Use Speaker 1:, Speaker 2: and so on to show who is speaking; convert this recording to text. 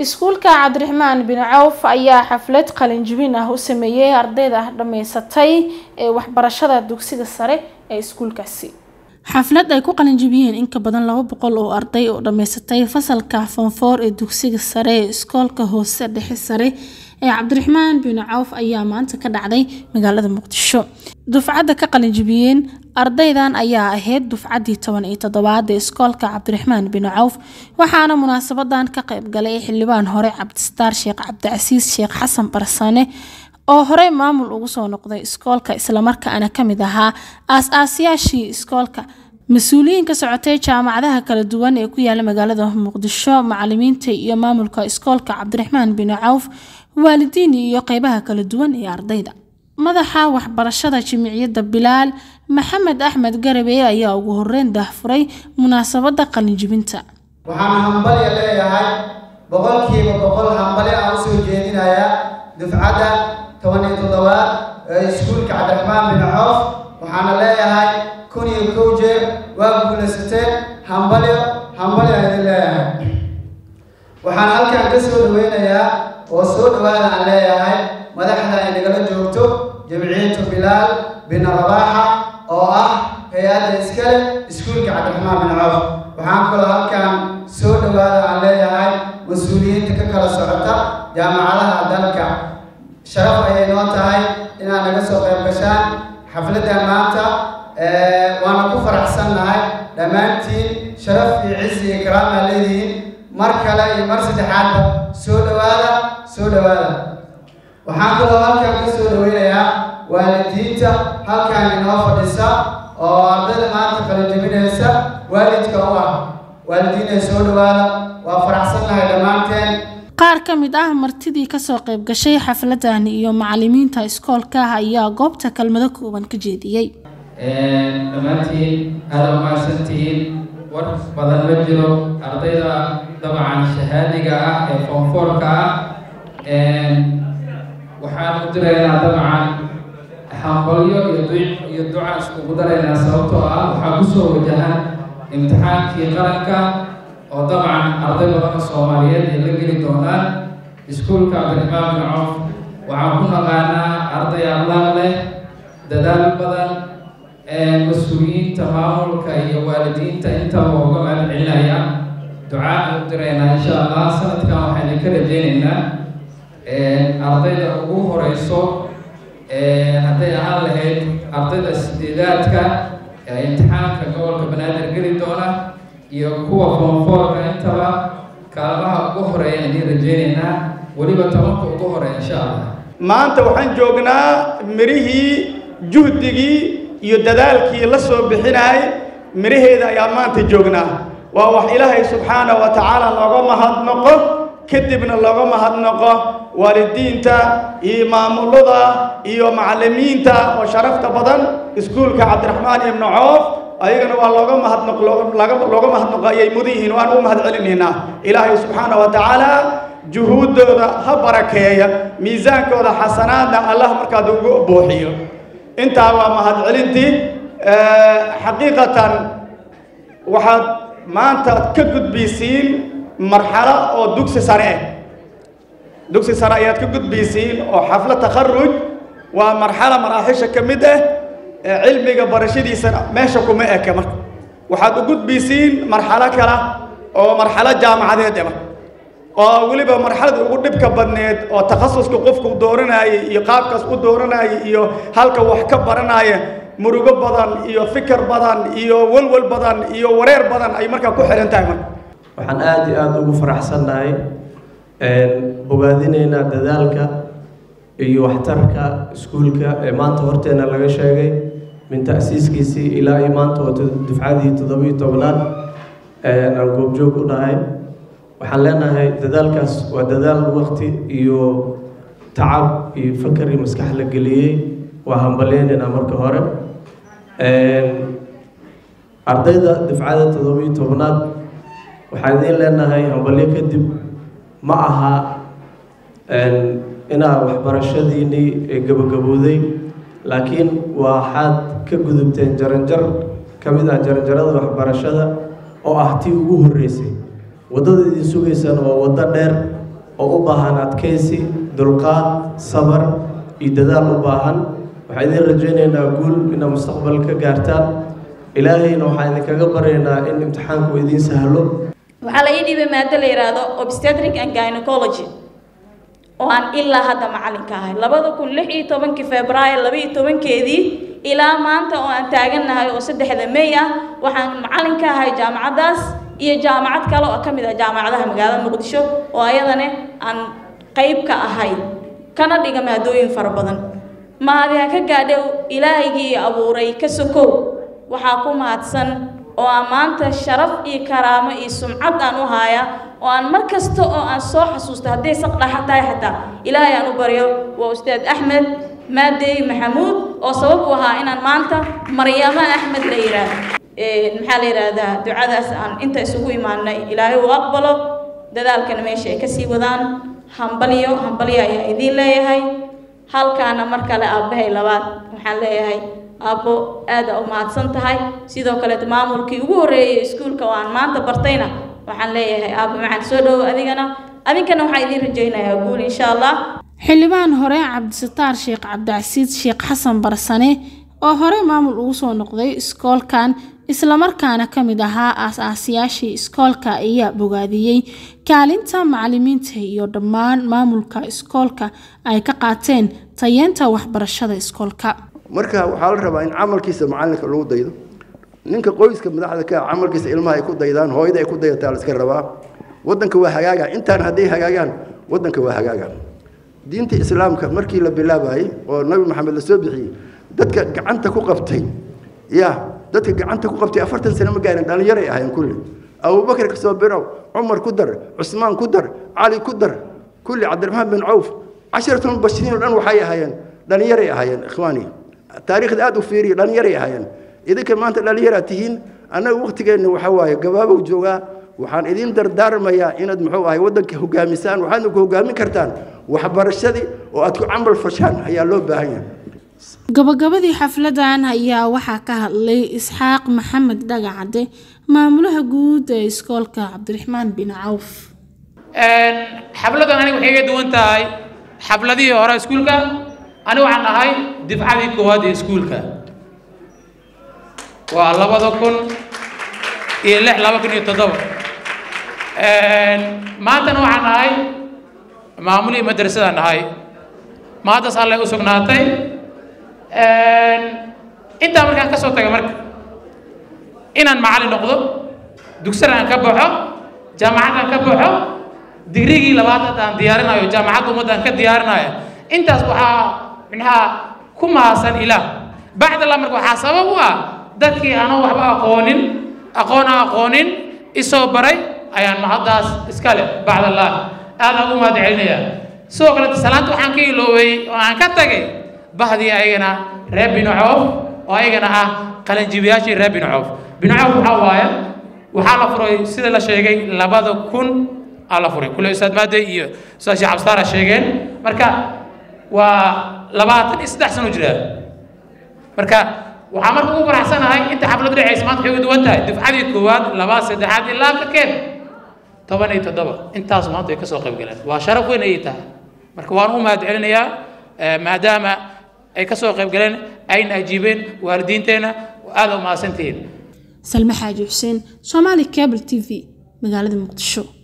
Speaker 1: iskuulka cabdiraxmaan bin cawf ayaa xaflad qalinjibin ah u sameeyey ardayda dhammaysatay ee waxbarashada dugsiga sare ee iskuulkaasi xaflad ay ku qalinjibiyeen in ka badan laba boqol oo arday oo dhammaysatay fasalka fonfoor ee dugsiga sare ee iskoolka hoose dhexe sare ee cabdiraxmaan bin cawf ayaa maanta ka dhacday magaalada muqdisho dufcadda ka qalinjibiyeen ardaydan ayaa ahayd dufcaddii toban iyo toddobaad ee iskoolka cabdiraxmaan bin cawf waxaana munaasabadan ka qayb galay xildhibaan hore cabdistaar sheekh cabdicasiis sheekh xasan barsane oo horey maamul ugu soo noqday iskoolka islamarkaana ka mid ahaa aas-aasyaashii iskoolka mas-uuliyiin ka socotay jaamacadaha kala duwan ee ku yaala magaalada muqdisho macalimiinta iyo maamulka iskoolka cabdiraxmaan bin cawf waalidiin iyo qeybaha kala duwan ee ardayda madaxa waxbarashada jimiciyadda bilaal maxamed axmed garabe ayaa ugu horeyn daahfuray munaasabadda qalinjibinta
Speaker 2: waxaan hambalya leeyahay boqolkiiba boqol hambali aan usoo jeedinayaa dufcadda toban iyo toddobaad ee iskuulka cabdiraxmaan bin coof waxaana leeyahay kun iyo kow jeer waa guulaysateen hambalyo hambalyo aan idin leeyahay waxaan halkan ka soo dhaweynayaa oo soo dhawaada aan leeyahay madaxda ay nagala joogto jamciyatu bilaal bin rabaaxa oo ah hay-adda iskale iskuulka cabdiraxmaan bin coof waxaan kaloo halkan soo dhawaada aan leeyahay mas-uuliyiinta ka kala socota jaamacadaha dalka sharaf ayay noo tahay inaad naga soo qayb gashaan xafladdan maanta waana ku faraxsannahay dhammaantiin sharaf iyo cizi iyo karaamaa leedihiin mar kale iyo mar saddexaadba soo dhawaada soo dhawaada waxaan kaloo halkan ka soo dhaweynayaa waalidiinta halkan inoo fadhisa oo ardayda maanta qalinjabinaysa waalidka u ah waalidiinay soo dhawaada waa faraxsannahay dhammaanteen
Speaker 1: qaar ka mid ah martidii kasoo qayb gashay xafladan iyo macalimiinta iskoolka ayaa goobta kelmado kooban ka jeediyey
Speaker 3: dhammaantiin aada umahadsantihiin war badan ma jiro ardayda dabcan shahaadiga ah ee foomfoorka ah waxaan u diraynaa dabcan hambalyo iyo duca iskugu daraynaa sababtoo ah waxaa kusoo wajahan imtixaankii qaranka oo dabcan arday badan oo soomaaliyeed ay la geli doonaan iskuulka cabdiraxmaan bin coof waxaan ku naqaanaa arday allaaq leh dadaal badan mas-uuliyiinta maamulka iyo waalidiinta intaba uga mahad celinaya ducaa u diraynaa insha allah sanadkan waxaynu ka rajeynaynaa ardayda ugu horeyso hadday ahaan lahayd ardayda sideedaadka ee imtixaanka gobolka banaadir geli doona iyo kuwa foomfoorka intaba kaalmaha ugu horeeya ayaan rajeynaynaa weliba tobanka ugu horeeya insha allah
Speaker 4: maanta waxaan joognaa mirihii juhdigii iyo dadaalkii la soo bixinayay miraheeda ayaa maanta joognaa waa wax ilaahay subxaana wa tacaala looga mahadnaqo kadibna looga mahadnaqo waalidiinta iyo maamulada iyo macalimiinta oo sharafta badan iskuulka cabdiraxmaan ibnu coof ayagana waa looga mahadnaq looga mahadnaqo ayay mudan yihiin waan u mahad celinaynaa ilaahay subxaana wa tacaala juhuuddooda ha barakeeya miisaankooda xasanaadna allah markaad ugu buuxiyo intaa waa mahad celintii xaqiiqatan waxaad maanta ka gudbaysiin marxalo oo dugsi sare ah dugsi sare ayaad ka gudbaysiin oo xaflo takharuj waa marxalo maraaxisha ka mid ah cilmiga barashadiisa meesha kuma eka marka waxaad u gudbaysiin marxalo kale oo marxalo jaamacadeed ah marka oo weliba marxalada ugu dhibka badneed oo takhasuska qofku dooranayay iyo qaabkaas u dooranayay iyo halka wax ka baranaya murugo badan iyo fikir badan iyo walwal badan iyo wareer badan ay markaa ku xihan tahay marka
Speaker 5: waxaan aada iyo aada ugu faraxsannahay bogaadinaynaa dadaalka iyo waxtarka iskuulka ee maanta horteena laga sheegay min ta'siiskiisii ilaa iyo maanta oo dufcadii toddobiyo tobnaad aan goobjoog u dhahay waxaan leenahay dadaalkaas waa dadaal waqti iyo tacab iyo fakar iyo maskax la geliyey waa hambaleynaynaa marka hore ardayda dufcada toddobiyo tobnaad waxaan idiin leenahay hambalyo kadib ma aha inaa waxbarashadiinii gabagabowday laakiin waxaad ka gudubteen jaranjar ka mid ah jaranjarada waxbarashada oo ah tii ugu horreysay waddada idin sugaysana waa waddo dheer oo u baahan adkaysi dulqaad sabar iyo dadaal u baahan waxaan idin rajaynaynaa guul inaad mustaqbal ka gaartaan ilaahayna waxaan idinkaga baryaynaa in imtixaanku idiin sahlo
Speaker 6: waxaa la ii dhiibay maado la yidhaahdo obstetric and gynecology oo aan ilaa hadda macalinka ahay labada kun lix iyo tobankii februaayo laba iyo tobankeedii ilaa maanta oo aan taagannahay oo saddexda may ah waxaan macalin ka ahay jaamacaddaas iyo jaamacad kale oo ka mid ah jaamacadaha magaalada muqdisho oo ayadana aan qayb ka ahay kana dhiga maadooyin fara badan mahadi ha ka gaadhow ilaahaygii abuuray ka sokow waxaa ku mahadsan oo aan maanta sharaf iyo karaamo iyo sumcad aan u haaya oo aan mar kasta oo aan soo xasuusto hadday saqdhaxa tahay xataa ilaahay aan u baryo waa ustaad axmed maadeey maxamuud oo sabab u ahaa inaan maanta maryamo axmed la yidhaahdo maxaa la yidhaahdaa ducadaas aan inta isugu imaanay ilaahay uu aqbalo dadaalkana meesha ay kasii wadaan hambalyo hambalyo ayaa idiin leeyahay halkaana mar kale aabbahay labaad waxaan leeyahay aabbo aada u mahadsan tahay sidoo kaleet maamulkii ugu horreeyay iskuulka oo aan maanta bartayna waxaan leeyahay aabbo maxaan soo dhowo adigana adinkana waxaan idiin rajaynayaa guul insha allah
Speaker 1: xildhibaan hore cabdisataar sheekh cabdicasiid sheekh xasan barsane oo horey maamul ugu soo noqday iskoolkan islamarkaana ka mid ahaa aas-aasiyaashii iskoolka ayaa bogaadiyey kaalinta macalimiinta iyo dhammaan maamulka iskoolka ay ka qaateen tayeenta waxbarashada iskoolka
Speaker 7: marka waxaa la rabaa in camalkiisa macalinka lagu daydo ninka qoyska madaxda ka camalkiisa ilmaha ay ku daydaan hooyada ay ku dayataa la iska rabaa wadanka waa hagaaga intaan hadday hagaagaan wadanka waa hagaaga diinta islaamka markii la bilaabayay oo nabi maxamed la soo bixiyey dadka gacanta ku qabtay ya dadka gacanta ku qabtay afartan sano ma gaarin dhallinyaray ahayn kulli abubakar ka soo birow cumar ku dar cusmaan ku dar cali ku dar kulli cabdiraxmaan bin cawf casharatun mubashiriin oo dhan waxay ahaayeen dhallinyaray ahaayeen ikhwaani taariikhda aada u fiiriya dhallinyaray ahaayeen idinka maanta dhallinyaraad tihiin annaga waktigeenna waxaa waaye gabaabow joogaa waxaan idin dardaarmayaa inaad muxuu ahay waddanka hogaamisaan waxaadna ku hogaamin kartaan waxbarashadii oo aad ku camal fashaan ayaa loo baahan yahay
Speaker 1: gabagabadii xafladan ayaa waxaa ka hadlay isxaaq maxamed dhagacade maamulaha guud ee iskoolka cabdiraxmaan bin cawf
Speaker 3: xafladan aniga waxay iga duwan tahay xafladihii hore iskuulka aniga waxaan ahay difcadii koowaad ee iskuulka waa labada kun iyo lix laba kun iyo toddoba maantana waxaan ahay maamulihii madrasadaan ahay maantaas allay u sugnaatay intaa markaan ka soo tagay marka inaan macallin noqdo dugsana aan ka baxo jaamacad aan ka baxo digrigii labaad hadda aan diyaarinayo jaamacadda ummadda aan ka diyaarinayo intaas waxaa micnaha ku maasan ilaah bacd allah marka waxaa sabab u ah dadkii aanan waxba aqoonin aqoon aan aqoonin isoo baray ayaan mahaddaas iska leh bacd allah aadaan ugu mahad celinaya sidoo kale salaanta waxaan ka iloobay oo aan ka tagay bahdii ayagana reer binu coof oo ayagana ah qalanjibiyaashii reer binu coof binu coof waxaa waaye waxaa la furay sida la sheegay labada kun aa la furay kule ustaad maade iyo ustaad sheekh cabstaara sheegeen marka waa labaatan iyo saddex sano jira marka waxaa marka ugu faraxsanahay inta xaflad dhacaysa maanta waxay uga duwan tahay dufcadii koowaad labaad saddexaad ilaa ka keen toban iyo toddoba intaas maanta ay ka soo qayb galeen waa sharaf weyn ayay tahay marka waan u mahad celinayaa maadaama ay ka soo qayb galeen ayna ajiibeen waalidiinteenna aada u mahadsantihiin
Speaker 1: salme xaaji xuseen soomaali cable t v magaalada muqdisho